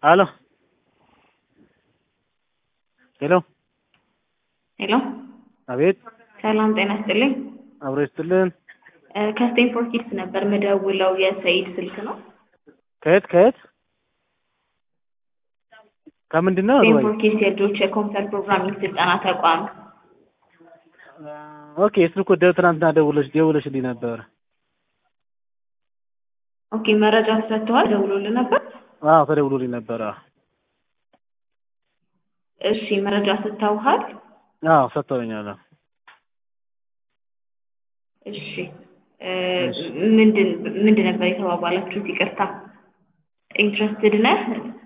Aló. ሄሎ ሄሎ አቤት። ሰላም ጤና ይስጥልኝ። አብሮ ይስጥልን። እ ከስቴንፎርድ ኪድስ ነበር ምደውለው የሰኢድ ስልክ ነው። ከየት ከየት ከምንድን ነው? ስቴንፎርድ ኪድስ የልጆች የኮምፒውተር ፕሮግራሚንግ ስልጠና ተቋም። ኦኬ ስልኩ ደ ትናንትና ደውለሽ ደውለሽልኝ ነበር። ኦኬ መረጃ ተሰጥተዋል። ደውሎልህ ነበር? አዎ ተደውሎልኝ ነበር። አዎ እሺ መረጃ ሰጥተውሃል? አዎ ሰጥተውኛል። አዎ። እሺ እ ምንድን ምንድን ነበር የተባባላችሁት? ይቅርታ ኢንትረስትድ ነህ?